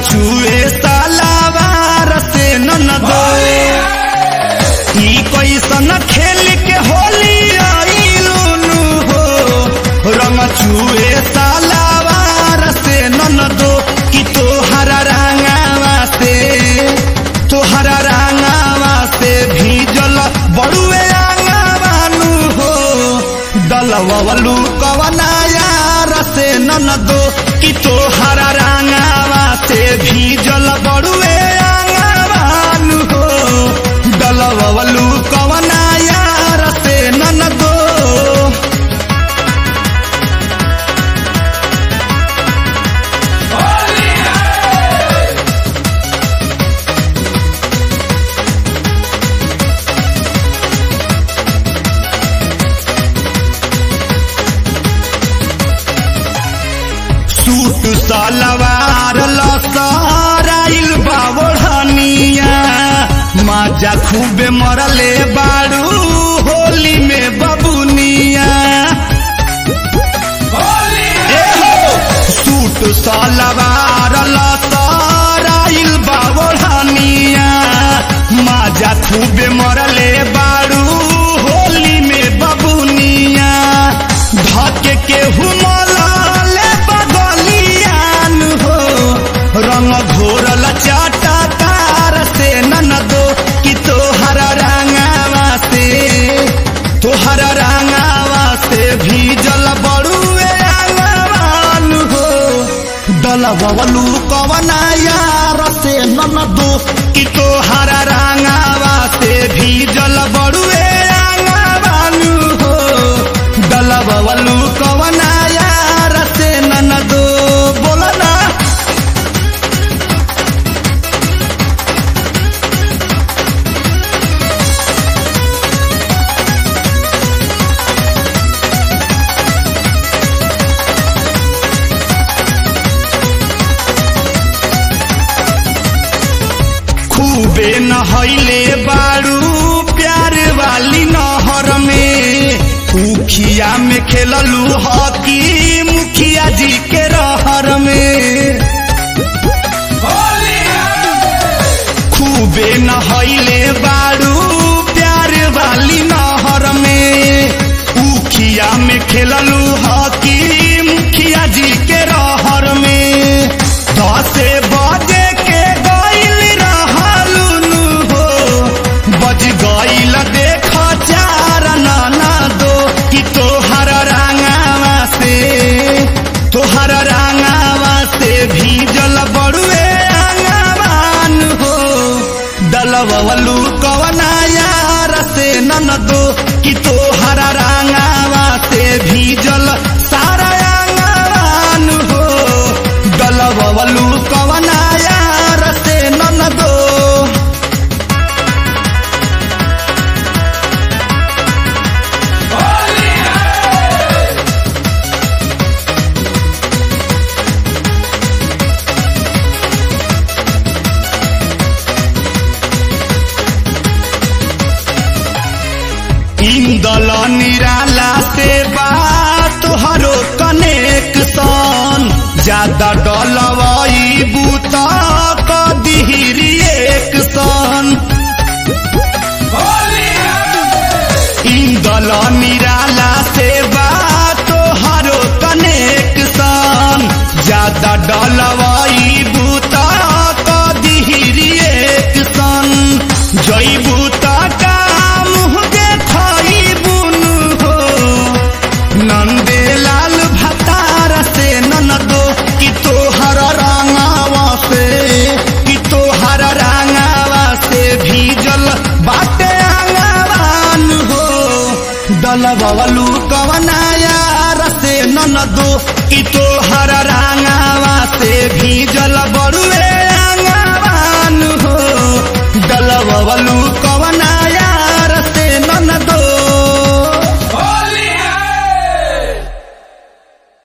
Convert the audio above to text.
छुए सालावार से ननदो ई कैसन खेल के होली आइलुनु हो रंग छुए सालावार से ननदो कि तोहरा रंगावा से तोहरा रंगावा से भीजल बड़ुए आंगावानु हो दलवलू कवना यार से ननदो कि तोहरा रंगावा से भीजल बड़ुए आंगावानु हो दलवलू कवना यार से ननदो सूट सलवार लसराइल बावढ़निया माजा खूबे मरले बाड़ू होली में बबुनिया ए हो सूट सलवार लसराइल बावढ़निया माजा खूबे मरले बाड़ू होली में बबुनिया धके के हुमलाले बगलियान हो रंग घोरल चाटा तार से ननदो कि तोहरा रंगावा से तोहरा रंगावा से भीजल बड़ुए आंगवान हो दलबलू कवना यार से ननदो कि तोहरा रंगावा से भीजल बड़ुए आंगवान हो दलबलू कवना यार से ननदो बोलना खूबे नहैले बाड़ू प्यार वाली नहर में उखिया में खेललू हॉकी मुखिया जी के रहर में खूबे नहैले बाड़ू प्यार वाली नहर में उखिया में खेललू हॉकी मुखिया जी के रहर में दसे बजे के गइल रहलुनु हो बज गइल देख चार नाना दो कि तोहर रंगावा से तोहर रंगावा से भीजल बड़ुए आंगवान हो दलवलू कवना यार से ननदो कि तोहर रंगावा से भीजल सारा आंगवान हो दलवलू कवना यार से ननदो इंदल निराला से बात हरो कनेक्शन ज्यादा डलवाई बूता कदिहरी एक सन इंदल निराला से बात हरो कनेक्शन ज्यादा डलवाई बूता कदिहरी एक सन जई बूता का मुँह देखई बुनु हो नंदे लाल भतार से ननदो कि तोहर रंगावा से कि तोहर रंगावा से भीजल बाटे आंगवान हो दलबलू कवना यार से ननदो कि तोहर रंगावा से भीजल बड़ुए आंगवान हो दलबलू